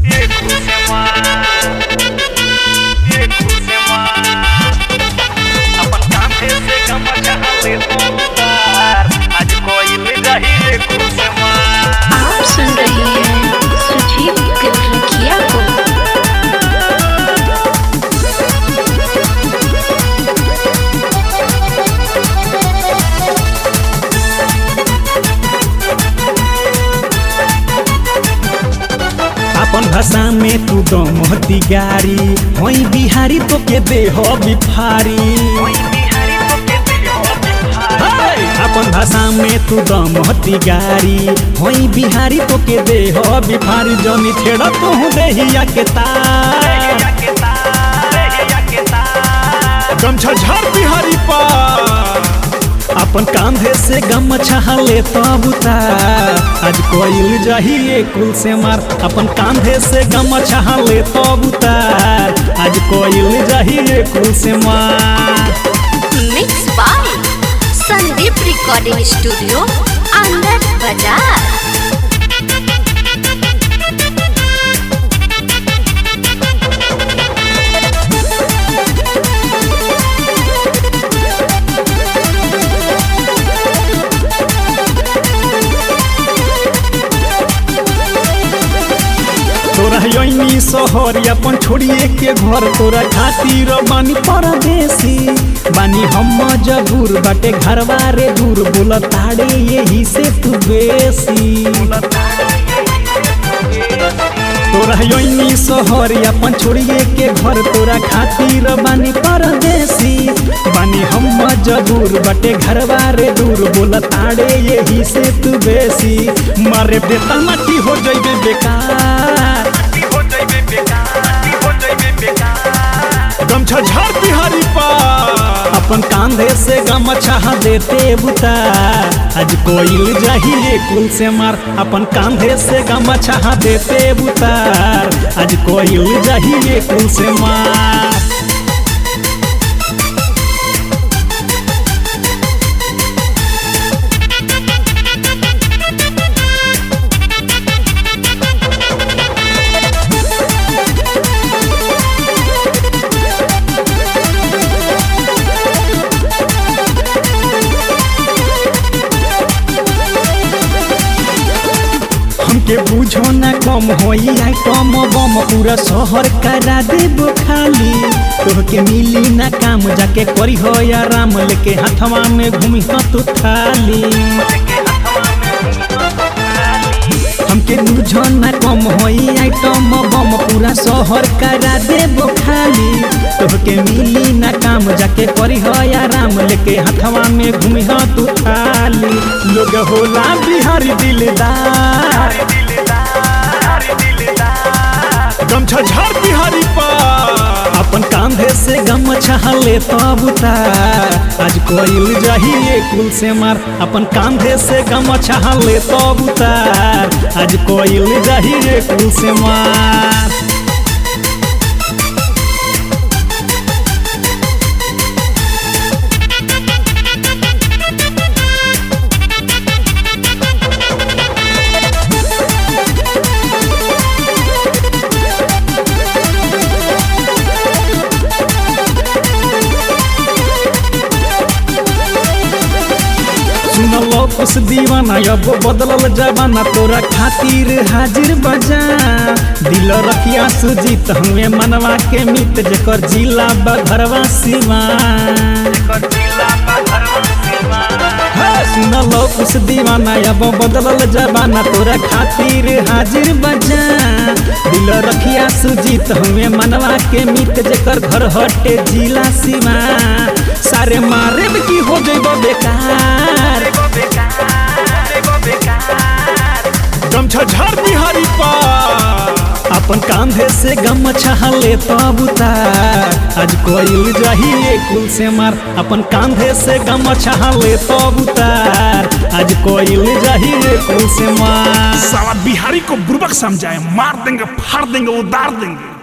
आप सुन रहे हैं सुजीत कलरकिया को अपन भाषा में तू दमहती गारी होई बिहारी तो के देह बिफारी हाय! अपन भाषा में तू दमहती गारी होई बिहारी तो के देह बिफारी जनी छेड़ तू देहिया के तार गमछा झाड़ बिहारी पर अपन कांधे से गमछा ले तब उतार आज कोइल जाही कुल से मार अपन कांधे से गमछा ले तब उतार आज कोइल जाही कुल से मार mix by Sandeep recording studio अंदर बाजार तोरा योनी शहर अपन छोड़िए के घर तोरा खातिर बानी परदेसी बानी हम जबूर बाटे घरवा रे दूर बोल ताड़े यही से तू बेसी तोरा योनी शहर अपन छोड़िए के घर तोरा खातिर बानी परदेसी बानी हम जबूर बाटे घरवा रे दूर बोल ताड़े यही से तू बेसी मारे बेटा माटी हो जइबे बेकार गमछा झाड़ बिहारी पा अपन कांधे से गमछा देते बुता आज कोइल जाही कुल से मार अपन कांधे से गमछा देते बुतार आज कोइल जाही कुल से मार हमके बुझो ना कम होई आई कम बम पूरा शहर करा देबो खाली तोहके मिली ना काम जाके करी हो या राम लेके हाथवा में घूमी हो तू थाली हमके बुझो ना कम होई आई कम बम पूरा शहर करा देबो खाली तोहके मिली ना काम जाके करी हो या राम लेके हाथवा में घूमी हो तू थाली लोग होला बिहारी दिलदार गमछा झाड़ बिहारी पा अपन कांधे से गमछा ले तब उतार आज कोइल जाही कुल से मार अपन कांधे से गमछा ले तब उतार आज कोइल जाही कुल से मार सुनलो कुछ दीवाना अब बदलल जमाना तोरा खातिर हाजिर बजा दिल रखिया सुजीत हमें मनवा के मित जेकर जिला बघरवा सिवा सुनलो कुछ दीवाना अब बदलल जमाना तोरा खातिर हाजिर बजा दिल रखिया सुजीत हमें मनवा के मित जेकर घर हटे जिला सिवा सारे मारे में की हो जइबो बेकार गमछा झाड़ बिहारी पा अपन कांधे से गमछा ले तब उतार आज कोइल जाही कुल से मार अपन कांधे से गमछा ले तब उतार आज कोइल जाही कुल से मार साला बिहारी को बुर्बक समझाए मार देंगे फाड़ देंगे उतार देंगे